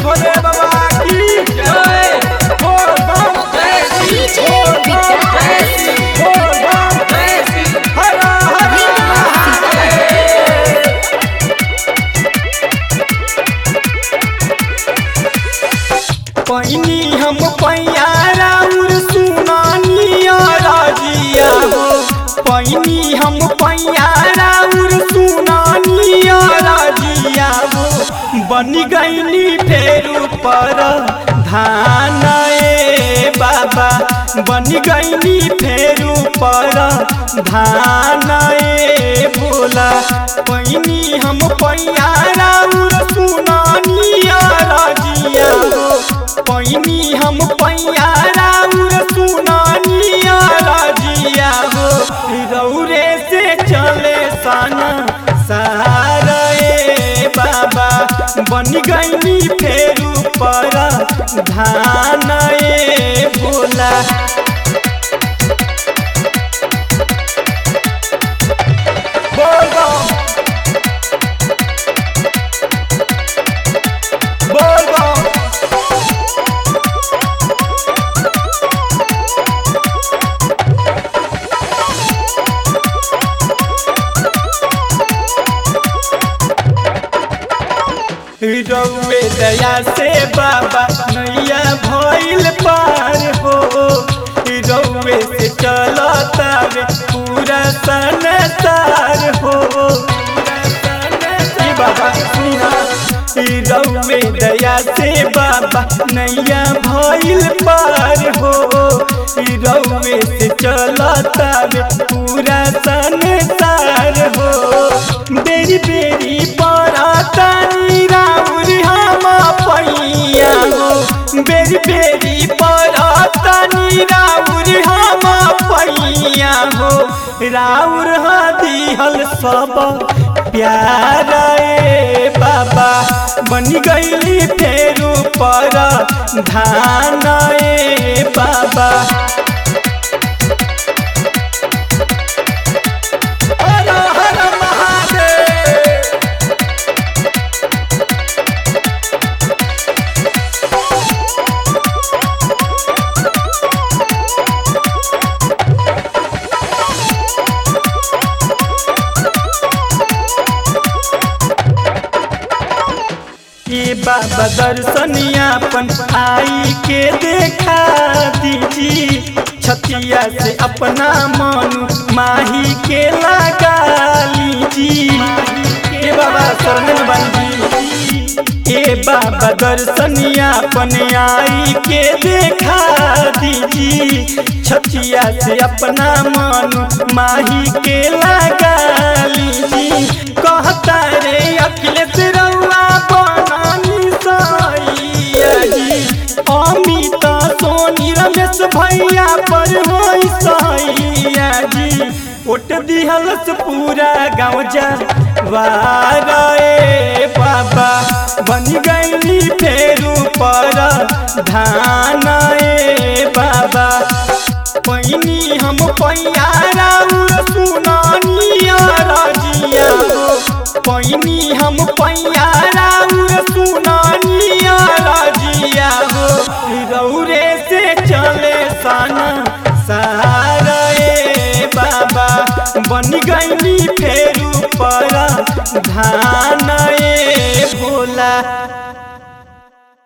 भोले बाबा की जय बोल बम जय DJ बोल बम जय विकास। बोल बम जय हर हर पैनी हम पैयारा उर सुनानिया राजिया हो पैनी हम पैयारा उर सुनानिया राजिया हो बन गईनी फेरू पर धान ए बाबा बन गईनी फेरू पर धान ए भोला पैनी हम पैयारा उर सुनानिया राजिया हो पैनी हम पैयारा उर सुनानिया राजिया हो रौरे से चले साना सारा ए बाबा बन गईनी फेरू पर धान ए भोला बोल बम बोल बम रउए दया से बाबा नैया भइल पार हो रउए से चलता रे पूरा संसार हो ई बाबा सुना ई रउए दया से बाबा नैया भइल पार हो ई रउए से चलता रे पूरा संसार हो बेरी बेरी पराता राउर हम पैया हो बेरी बेरी पराता राउर हम पैया हो राउर दिहल सब प्यार ए बाबा बन गईली फेरू पर धान ए बाबा हर हर महादेव ये बाबा दर्शनियापन आई के देखा दीजी छतिया से अपना मन माही के लगा लीजी ये बाबा शरण बंदी ये बाबा दर्शनियापन आई के देखा दीजी छतिया से अपना मन माही के लगा लीजी कहता रे अखिलेश रउआ बनानी सैया जी अमित सोनी रमेश भैया पर होई सैया जी ओट दिहलस पूरा गाँव जा वारे बाबा बन गईली फेरू पर धान ए बाबा पैनी हम पैयारा उर सुनानिया राजिया हो पैनी हम पैयारा उर सुनानिया राजिया हो रौरे से चले साना सारा ए बाबा बन गईली फेरू पर धान ए भोला